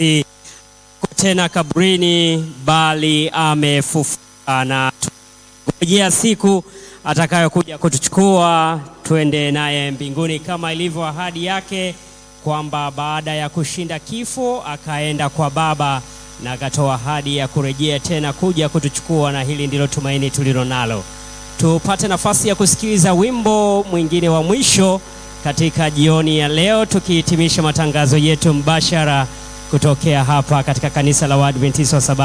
tena kaburini, bali amefufuka na tungojea siku atakayokuja kutuchukua twende naye mbinguni, kama ilivyo ahadi yake kwamba baada ya kushinda kifo akaenda kwa Baba na akatoa ahadi ya kurejea tena kuja kutuchukua, na hili ndilo tumaini tulilo nalo. Tupate nafasi ya kusikiliza wimbo mwingine wa mwisho katika jioni ya leo, tukihitimisha matangazo yetu mbashara kutokea hapa katika kanisa la Waadventista wa Sabato